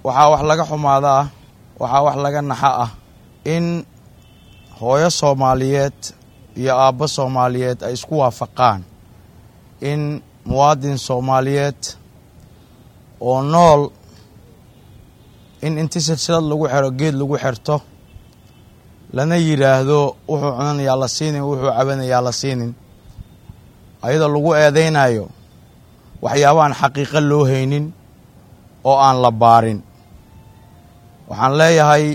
waxaa wax laga xumaada ah waxaa wax laga naxa ah in hooyo soomaaliyeed iyo aabbo soomaaliyeed ay isku waafaqaan in muwaadin soomaaliyeed oo nool in inti silsilad lagu xero geed lagu xerto lana yidhaahdo wuxuu cunanayaa la siinin wuxuu cabanayaa la siinin ayadoo lagu eedaynayo waxyaaba aan xaqiiqo loo haynin oo aan la baarin waxaan leeyahay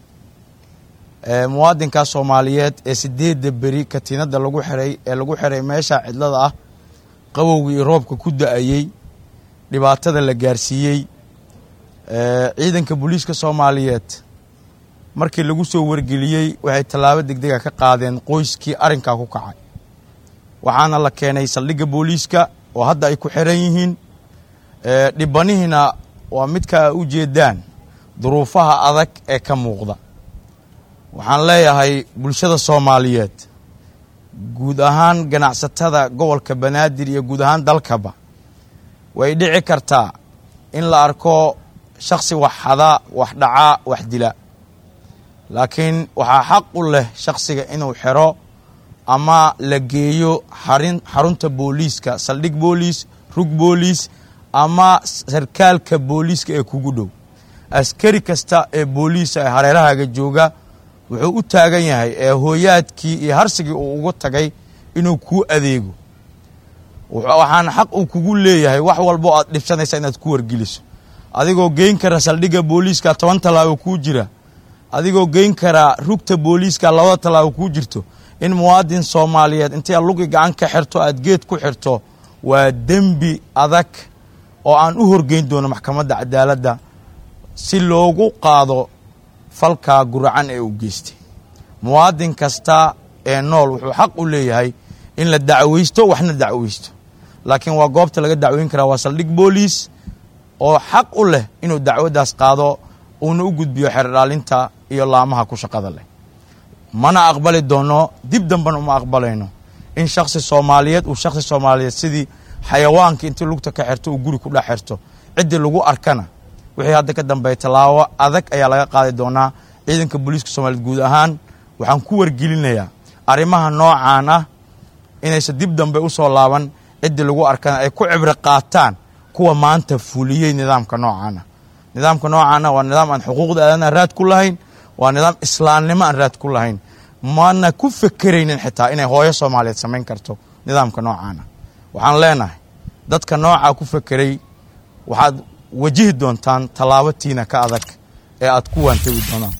muwaadinkaa soomaaliyeed ee sideedda beri katiinadda lagu xiray ee lagu xiray meesha cidlada ah qabowgii iyo roobka ku da-ayey dhibaatada la gaarsiiyey ciidanka booliiska soomaaliyeed markii lagu soo wargeliyey waxay tallaabo degdega ka qaadeen qoyskii arrinkaa ku kacay waxaana la keenay saldhigga booliiska oo hadda ay ku xiran yihiin dhibanihiina waa midka u jeedaan duruufaha adag ee ka muuqda waxaan leeyahay bulshada soomaaliyeed guud ahaan ganacsatada gobolka banaadir iyo guud ahaan dalkaba way dhici kartaa in la arko shakhsi wax xada wax dhacaa wax dila laakiin waxaa xaq u leh shakhsiga inuu xero ama la geeyo xarin xarunta booliiska saldhig booliis rug booliis ama sarkaalka booliiska ee kugu dhow askari kasta ee booliisa ee hareerahaaga jooga wuxuu u taagan yahay ee hooyaadkii iyo harsigii uu ugu tagay inuu kuu adeego waxaan xaq uu kugu leeyahay wax walbo aad dhibsanaysa inaad ku wargeliso adigoo geyn kara saldhigga booliiska toban tallaabo kuu jira adigoo geyn karaa rugta booliiska labada tallaabo kuu jirto in muwaadin soomaaliyeed intii aad lugi gacan ka xirto aad geed ku xirto waa dembi adag oo aan u horgeyn doono maxkamadda cadaaladda si loogu qaado falkaa guracan ee uu geystay muwaadin kasta ee nool wuxuu xaq u leeyahay in la dacweysto waxna dacweysto laakiin waa goobta laga dacweyn karaa waa saldhig booliis oo xaq u leh inuu dacwaddaas qaado uuna u gudbiyo xerdhaalinta iyo laamaha ku shaqada leh mana aqbali doono dib dambena uma aqbalayno in shakhsi soomaaliyeed uu shakhsi soomaaliyeed sidii xayawaanka intii lugta ka xerto uu guri ku dhex xerto ciddii lagu arkana wixii hadda ka dambeeya tallaabo adag ayaa laga qaadi doonaa ciidanka booliiska soomaliyeed guud ahaan waxaan ku wargelinayaa arrimaha noocaan ah inaysan dib dambe u soo laaban ciddii lagu arkana ay ku cibro qaataan kuwa maanta fuliyey nidaamka noocaana nidaamka noocaana waa nidaam aan xuquuqda aadanaha raad ku lahayn waa nidaam islaamnimo aan raad ku lahayn mana ku fekeraynin xitaa inay hooyo soomaaliyeed samayn karto nidaamka noocaana waxaan leenahay dadka noocaa ku fekeray waxaad wajihi doontaan tallaabo tiina ka adag ee aad ku waantabi doonaan